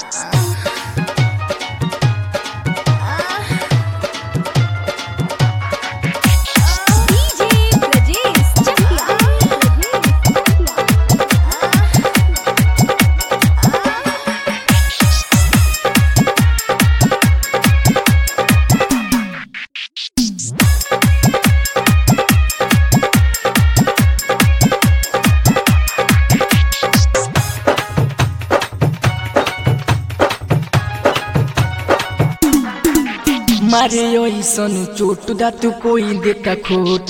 DJ Brajesh Chakla. मारे ऐसन चोट दा तू कोई देता खोट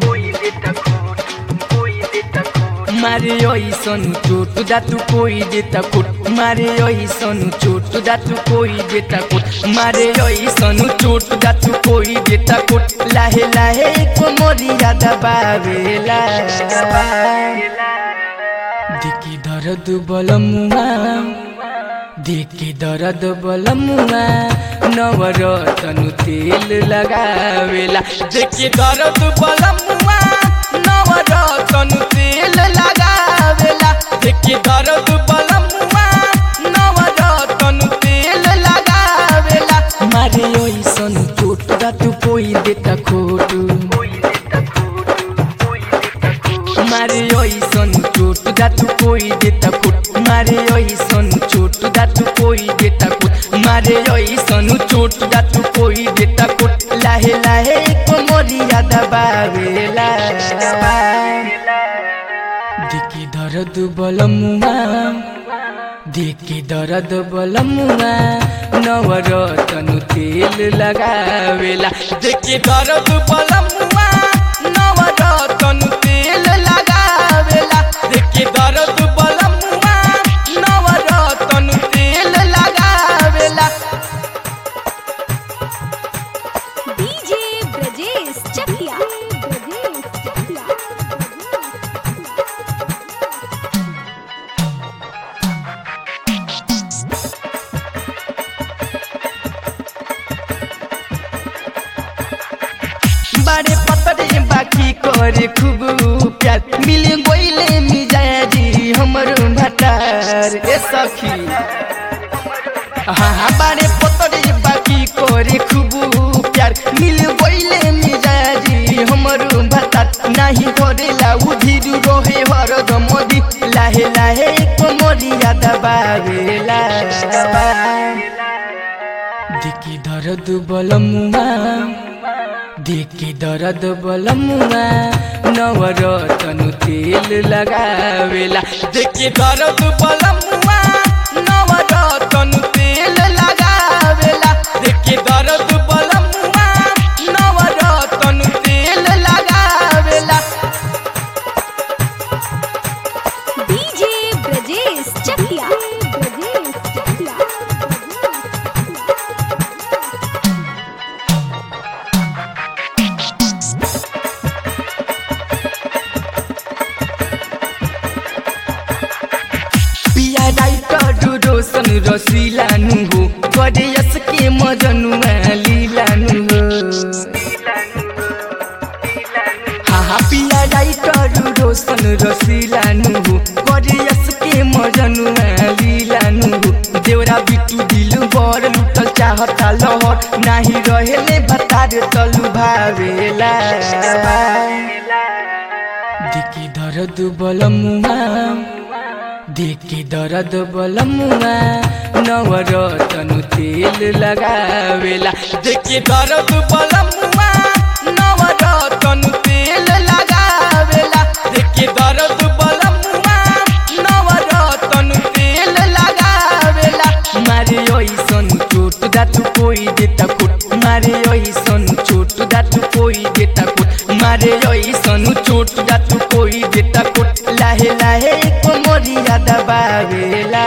मारे ऐसन चोट दा तू कोई देता खोट मारे ऐसन चोट दा तू कोई देता खोट मारे ऐसन चोट दा तू कोई देता खोट लाहे लाहे को मोरिया दबावेला दिकी दर्द बलमुआ देखी दर्द बलमुआ नवरतनु तेल लगावेला देखी दर्द बलमुआ नवरतनु तेल लगावेला देखी दर्द बलमुआ नवरतनु तेल लगावेला मारे ओइसन चोट दा तू कोई देता खोटू मारे ओइसन चोट दा तू कोई देता खोट मारे ओइसन चोट दा तू कोई देता खोट मारे ओइसन चोट दा तू कोई देता खोट लाहे लाहे को मोरिया दबावेला दिकी दर्द बलमुआ दिकी दर्द बलमुआ नवरतनु तेल लगावेला दिकी दर्द बलमुआ नवरतनु तेल लगावेला दिकी दर्द बलमुआ नवरतनु तेल लगावेला DJ Brajesh Chakla. बारे पतरे बाकी करे खूब प्यार मिल गोइले मिजाजी हमर भटार ए सखी हाँ हाँ बारे पतरे बाकी करे खूब प्यार मिल गोइले मिजाजी हमर भटार नाही करेला उधिर रोहे हर दमदी लाहे लाहे कोमरिया दबावेला दिकी दर्द बलमुआ दिकी दर्द बलमुआ नवरतनु तेल लगावेला दिकी दर्द बलमुआ नवरतनु तेल लगावेला दिकी दर्द बलमुआ नवरतनु तेल लगावेला DJ Brajesh Chakla. पिया राइटर रोशन रसिलानु हो गरे यसके मजनुआ लिलानु हो हाँ हाँ पिया राइटर रोशन रसिलानु हो गरे यसके मजनुआ लिलानु हो देवरा बिटु दिल बर लुटल चाहता लहर नाही रहेले बतार तलु भावेला दिकी दर्द बलमुआ दिकी दर्द बलमुआ नवरतनु तेल लगावेला दिकी दर्द बलमुआ नवरतनु तेल लगावेला दिकी दर्द बलमुआ नवरतनु तेल लगावेला मारे ओइसन चोट दा तू कोई देता फुट मारे ओइसन चोट दा तू कोई देता फुट मारे ओइसन चोट दा तू कोई देता फुट लाहे लाहे को मोरिया दबावेला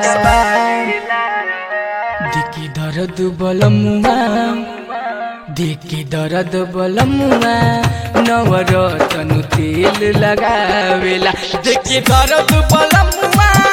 दिकी दर्द बलमुआ दिकी दर्द बलमुआ नवरतनु तेल लगावेला दिकी दर्द बलमुआ